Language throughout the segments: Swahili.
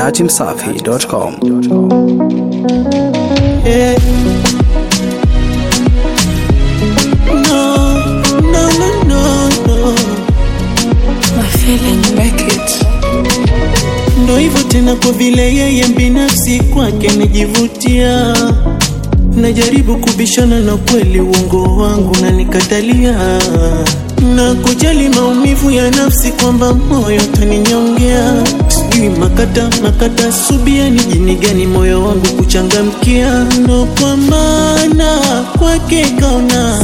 dachimsafi.com. Yeah. No, no, no, no, no. My feeling make it. Ndo hivyo tena, kwa vile yeye binafsi kwake najivutia, najaribu kubishana na kweli, uongo wangu na nikatalia, na kujali maumivu ya nafsi, kwamba moyo taninyongea, sijui makata makata, subia ni jini gani moyo wangu kuchangamkia, ndo kwa maana kwake kaona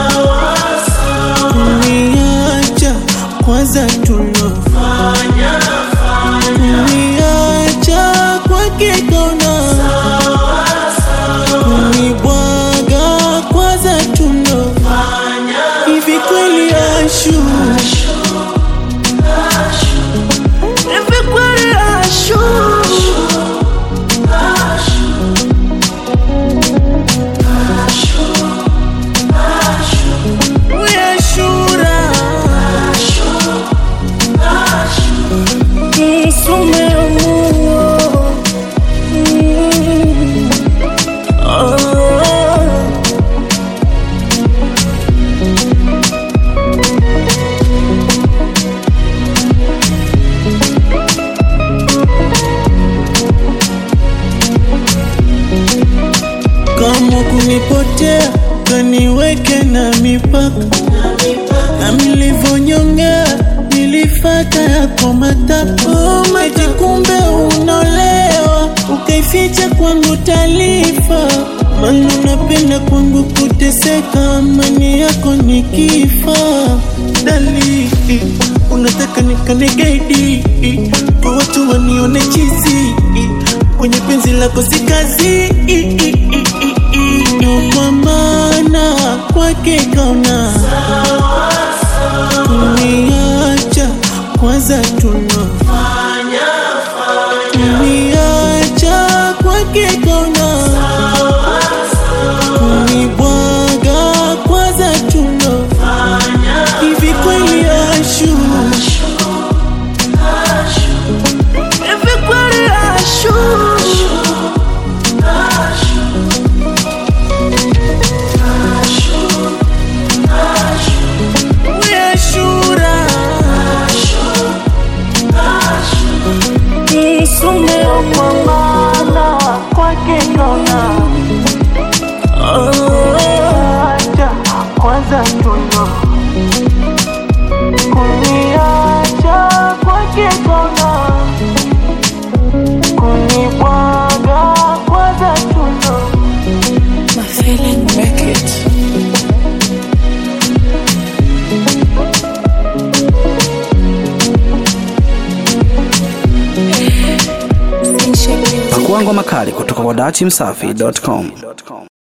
kuniacha kwanza tulofanya kuniacha kwake kaona kunibwaga kwanza tulofanya hivi kweli ashu hivi kweli ashu Uyashura Msumemuo Mm. Ah. kama kunipotea kaniweke na mipaka na nilivyonyongea nilifata yako matapo maji kumbe unolewa ukaificha kwangu taarifa mana unapenda kwangu kuteseka amani yako ni kifa dalili unataka nikanegaidi kwa watu wanione chizi kwenye penzi lako si kazi ndo kwa maana kwake kaona kuniacha kwanza tunafanya kuniacha kwake kaona kunibwaga kwanza tunafanya hivi kweli ashu hivi kweli ashu uyashura msumeo kwa maana kwake kaona acha kwanza tuno kuniacha kwake kaona kunibwaga kwanza tuno My feeling make it. Pakuangwa makali kutoka kwa dachimsafi.com.